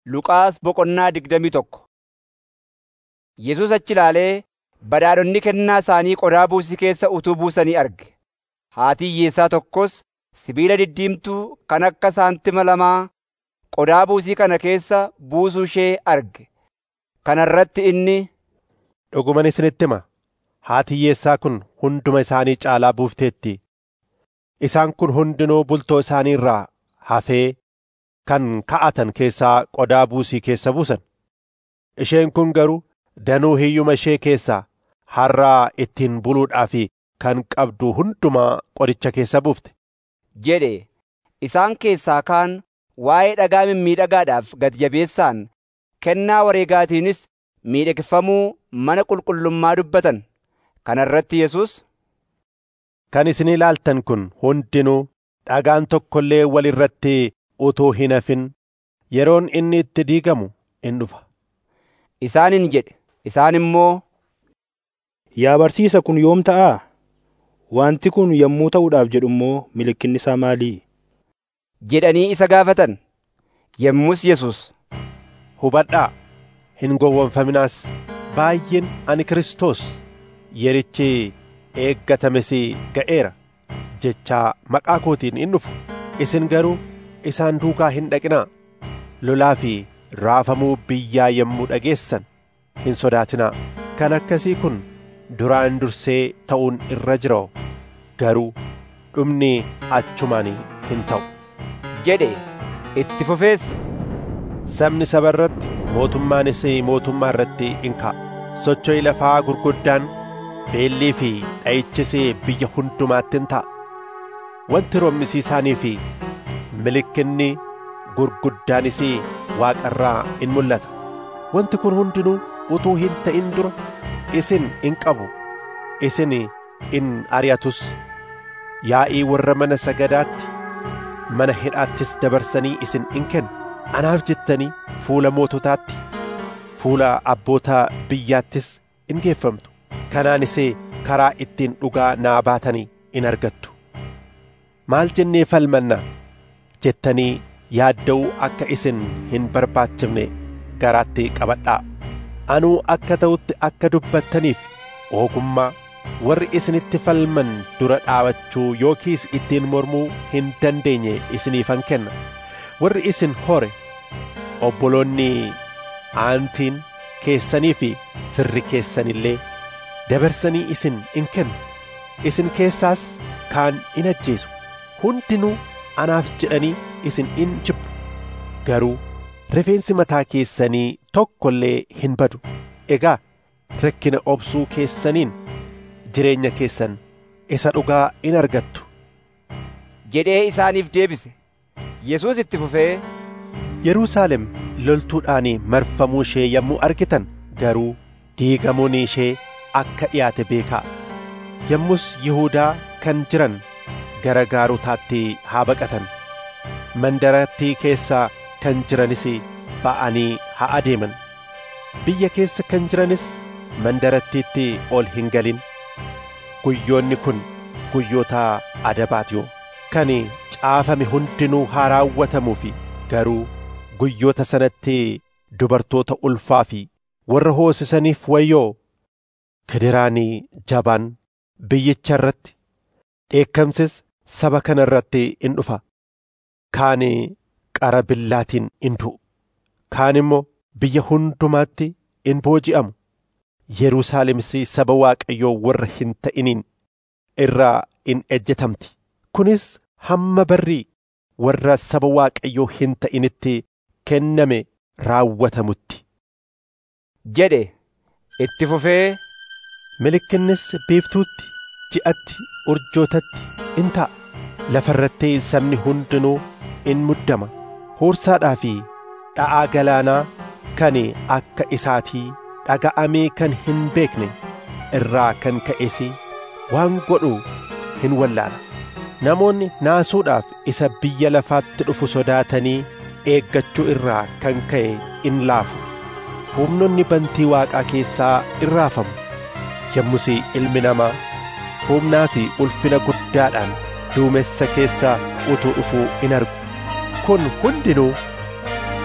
Luqaas boqonnaa digdamii tokko Yesuus achi ilaalee badhaadhonni kennaa isaanii qodaa buusii keessa utuu buusanii arge. Haati hiyyeessaa tokkos sibiila diddiimtuu kan akka saantima lamaa qodaa buusii kana keessa buusuu ishee arge. Kana irratti inni, Dhuguman isinitti hima, haati hiyyeessaa kun hunduma isaanii caalaa buufteetti. Isaan kun hundinuu bultoo isaanii irraa hafee kan ka'atan keessaa qodaa buusii keessa buusan. Isheen kun garuu danuu hiyyuma ishee keessaa har'aa ittiin buluudhaaf kan qabdu hundumaa qodicha keessa buufte. jedhe isaan keessaa kaan waa'ee dhagaa mimmiidhagaadhaaf gati jabeessaan kennaa wareegaatiinis miidhagfamuu mana qulqullummaa dubbatan. Kana irratti Yesuus, Kan isin ilaaltan kun hundinuu dhagaan tokko illee wal irratti utuu hin hafin yeroon inni itti diigamu in dhufa. isaaniin jedhe. Isaan immoo, Yaa barsiisa kun yoom ta'aa? Wanti kun yommuu ta'uudhaaf jedhu immoo mallattoon isaa maalii? jedhanii isa gaafatan. Yommus Yesuus, Hubadhaa, hin gowwoomfaminaas. Baay'een ani Kiristoos yerichi eeggatames ga'eera jechaa maqaa kootiin in dhufu. Isin garuu isaan duukaa hin dhaqinaa. Lolaa fi raafamuu biyyaa yommuu dhageessan hin sodaatinaa. Kan akkasii kun duraan dursee ta'uun irra jira garuu dhumni achumaan hin ta'u. jedhe itti fufees. Sabni saba irratti mootummaanis mootummaa irratti in ka'a. Socho'i lafaa gurguddaan beellii fi dha'ichis biyya hundumaatti in ta'a. Wanti roobmisiisaanii fi mallattoon gurguddaanis waaqarraa in mul'ata. Wanti kun hundinuu utuu hin ta'in dura isin in qabu. Isin in ari'atus. Yaa'ii warra mana sagadaatti mana hidhaattis dabarsanii isin in kennu. Anaaf jettanii fuula moototaatti fuula abboota biyyaattis in geeffamtu. Kanaanis karaa ittiin dhugaa naa baatanii in argattu. Maal jennee falmanna jettanii yaadda'uu akka isin hin barbaachifne garaatti qabadhaa. Anuu akka ta'utti akka dubbattaniif ogummaa warri isinitti falman dura dhaabachuu yookiis ittiin mormuu hin dandeenye isiniifan kenna. Warri isin hore obboloonni aantiin keessanii fi firri keessan illee dabarsanii isin in kennu. Isin keessaas kaan in ajjeesu. Hundinuu anaaf jedhanii isin in jibbu. Garuu rifeensi mataa keessanii tokko illee hin badu. Egaa rakkina obsuu keessaniin jireenya keessan isa dhugaa in argattu. jedhee isaaniif deebise. Yesuus itti fufee, Yerusaalem loltuudhaan marfamuu ishee yommuu argitan garuu diigamuun ishee akka dhiyaate beekaa. Yommus Yihuudaa kan jiran gara gaarotaatti haa baqatan. Mandarattii keessaa kan jiranis ba'anii haa adeeman. Biyya keessa kan jiranis mandarattiitti ol hin galin. Guyyoonni kun guyyoota adabaatiyoo kan caafame hundinuu haa raawwatamuufi garuu guyyoota sanatti dubartoota ulfaa fi warra hoosisaniif wayyoo kidiraanii jabaan biyyicha irratti dheekkamsis saba kana irratti in dhufa kaan qara billaatiin in du'u kaan immoo biyya hundumaatti in booji'amu Yerusaalemis saba Waaqayyoo warra hin ta'iniin irraa in ejjetamti kunis hamma barri warra saba Waaqayyoo hin ta'initti kenname raawwatamutti. jedhe itti fufee, Mallattoonnis biiftuutti, ji'atti, urjootatti in ta'a. Lafa irratti sabni hundinuu in muddama. Huursaadhaa fi dha'aa galaanaa kan akka isaatii dhaga'amee kan hin beekne irraa kan ka'es waan godhu hin wallaala. Namoonni naasuudhaaf isa biyya lafaatti dhufu sodaatanii eeggachuu irraa kan ka'e in laafu. Humnonni bantii waaqaa keessaa in raafamu. Yommus ilmi namaa humnaa fi ulfina guddaadhaan duumessa keessaa utuu dhufuu in argu. Kun hundinuu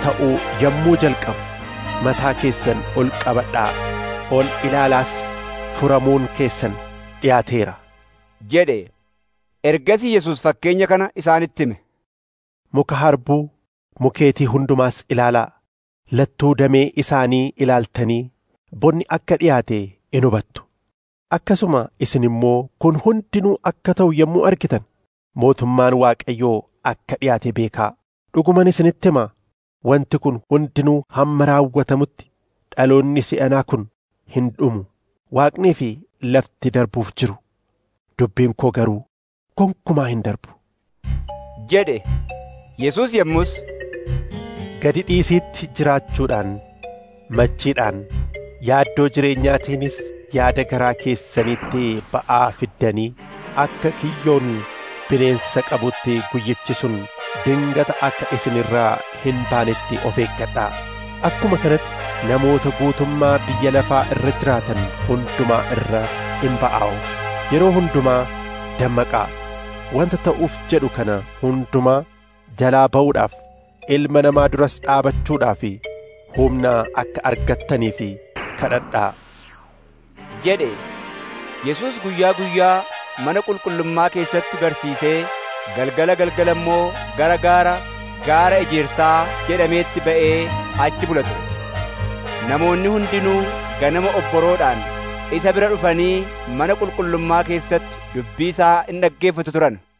ta'uu yommuu jalqabu mataa keessan ol qabadhaa ol ilaalaas furamuun keessan dhiyaateera jedhe ergasii Yesuus fakkeenya kana isaanitti hime muka harbuu mukeetii hundumaas ilaalaa lattuu damee isaanii ilaaltanii bonni akka dhiyaate in hubattu akkasuma isin immoo kun hundinuu akka ta'u yommuu argitan mootummaan waaqayyoo akka dhiyaate beekaa dhuguman isinitti hima wanti kun hundinuu hamma raawwatamutti dhaloonni si'anaa kun hin dhumu waaqnii fi lafti darbuuf jiru dubbiin koo garuu gonkumaa hin darbu jedhe Yesuus yommus gadi dhiisiitti jiraachuudhaan machiidhaan yaaddoo jireenyaatiinis yaada garaa keessaniitti ba'aa fiddanii akka kiyyoon bineensa qabutti guyyichi sun dingata akka isin irraa hin baanetti of eeggadhaa akkuma kanatti namoota guutummaa biyya lafaa irra jiraatan hundumaa irra in ba'aa'u yeroo hundumaa dammaqaa wanta ta'uuf jedhu kana hundumaa jalaa ba'uudhaaf ilma namaa duras dhaabachuudhaaf humna akka argattanii fi kadhadhaa jedhe Yesuus guyyaa guyyaa mana qulqullummaa keessatti barsiisee galgala galgala immoo gara gaara gaara ejersaa jedhameetti ba'ee achi bula ture namoonni hundinuu ganama obboroodhaan isa bira dhufanii mana qulqullummaa keessatti dubbii isaa in dhaggeeffatu turan